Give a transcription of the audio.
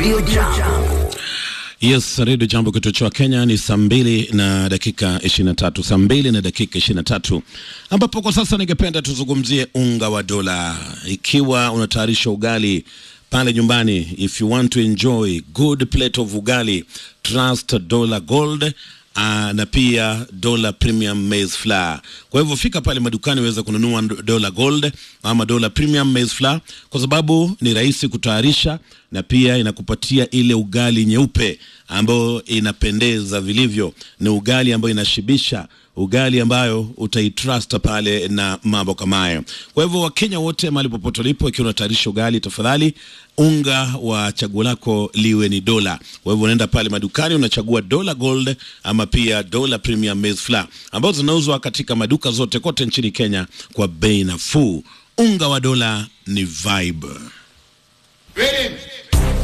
Radio Jambo. Yes, redio jambo kituo cha Kenya ni saa mbili na dakika 23, saa mbili na dakika 23, ambapo kwa sasa ningependa tuzungumzie unga wa dola. Ikiwa unatayarisha ugali pale nyumbani, if you want to enjoy good plate of ugali, trust Dollar Gold. Uh, na pia Dollar Premium Maize Flour. Kwa hivyo fika pale madukani uweze kununua Dollar Gold ama Dollar Premium Maize Flour kwa sababu ni rahisi kutayarisha na pia inakupatia ile ugali nyeupe ambayo inapendeza vilivyo. Ni ugali ambayo inashibisha, ugali ambayo utaitrust pale na mambo kama hayo. Kwa hivyo Wakenya wote mahali popote ulipo, ikiwa unatayarisha ugali, tafadhali unga wa chaguo lako liwe ni dola. Kwa hivyo unaenda pale madukani unachagua Dollar Gold ama pia Dollar Premium Maize Flour ambazo zinauzwa katika maduka zote kote nchini Kenya kwa bei nafuu. Unga wa dola ni vibe. Ready?